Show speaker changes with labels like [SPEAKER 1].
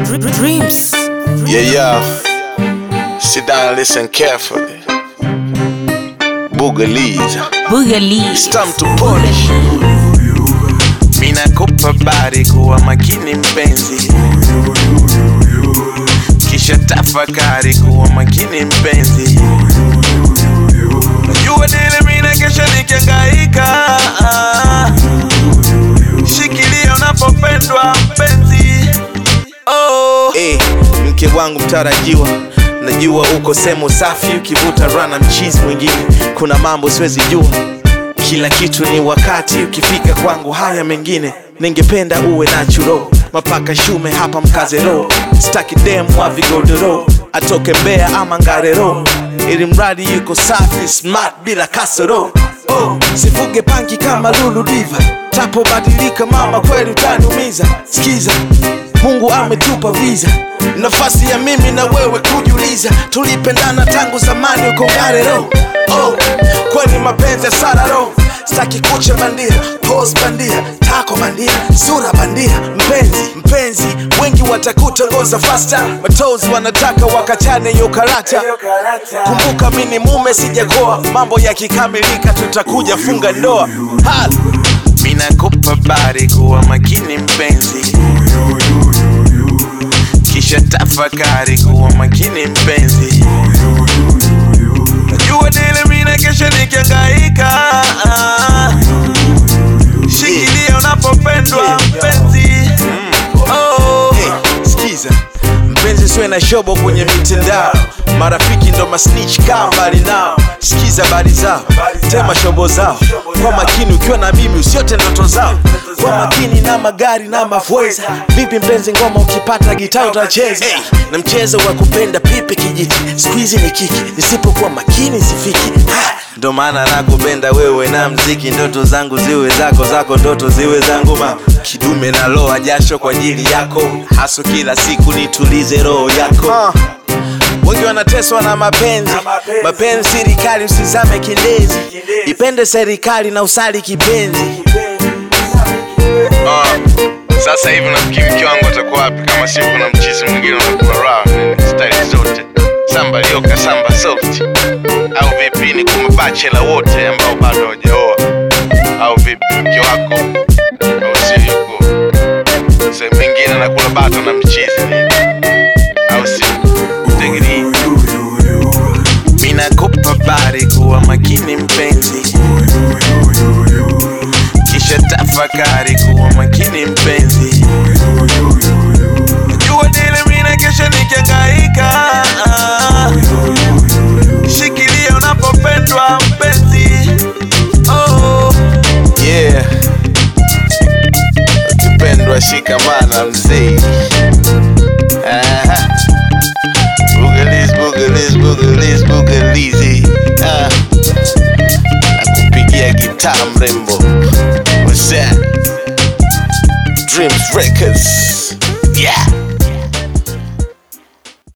[SPEAKER 1] Dreams.
[SPEAKER 2] Yeah, yeah. Sit down and listen carefully. Boogalies.
[SPEAKER 1] Boogaloo.
[SPEAKER 2] It's time to polish. Mina kupa bari kuwa makini mpenzi, kisha tafakari kuwa makini mpenzi. Najua dile mina kesha nikiangaika, shikilia unapopendwa mpenzi. Oh. Hey, mke wangu mtarajiwa najua uko sehemu safi ukivuta rana mchizi mwingine kuna mambo siwezi jua kila kitu ni wakati ukifika kwangu haya mengine ningependa uwe nachuro mapaka shume hapa mkazero staki dem wa vigodoro atoke mbea ama ngarero ili mradi yuko safi smart bila kasoro oh, sifuge panki kama lulu diva tapobadilika mama kweli utaniumiza skiza mungu ametupa visa nafasi ya mimi na wewe kujiuliza tulipendana tangu zamani uko ngarero oh, kweli mapenzi ya sararo staki kucha bandia pos bandia tako bandia sura bandia mpenzi mpenzi wengi watakutongoza fasta matozi wanataka wakachane yo karata kumbuka mi ni mume sijakoa mambo yakikamilika tutakuja funga ndoa Hal. minakupa bari kuwa makini mpenzi kisha tafakari kuwa makini mpenzi najua dile mina kesha nikiangaika shikilia unapopendwa mpenzi oh. hey, skiza mpenzi siwe na shobo kwenye mitandao marafiki ndo masnich kaa mbali nao sikiza bari zao tema shobo zao kwa makini ukiwa na mimi usiote ndoto zao kwa makini na magari na mafweza vipi mpenzi ngoma ukipata gitaa utacheza hey, na mchezo wa kupenda pipi kijiti skuizi ni kiki nisipokuwa makini sifiki ha! ndo maana nakupenda wewe na mziki ndoto zangu ziwe zako zako ndoto ziwe zangu ma kidume na loa jasho kwa ajili yako haso kila siku nitulize roho yako wengi wanateswa na mapenzi mapenzi serikali usizame kindezi ipende serikali na usali kipenzi
[SPEAKER 3] Ah, sasa hivi nafikiri mke wangu atakuwa wapi kama si kuna mchizi mwingine unakula raha staili zote samba lioka samba soft au vipi ni kuma bachela wote ambao bado hawajaoa au vipi mke wako au sio yuko sehemu nyingine anakula bato na mchizi nini au sio tegiri
[SPEAKER 2] minakupa bari kuwa makini mpenzi kisha tafakari kuwa makini mpenzi jua dile mina kesha nikiangaika shikilia unapopendwa mpenzi oh. yeah ukipendwa shikamana mzee Aha. Boogalies, boogalies, boogalies, boogalies, ah. Nakupigia gitaa mrembo What's that? Dreams Records Yeah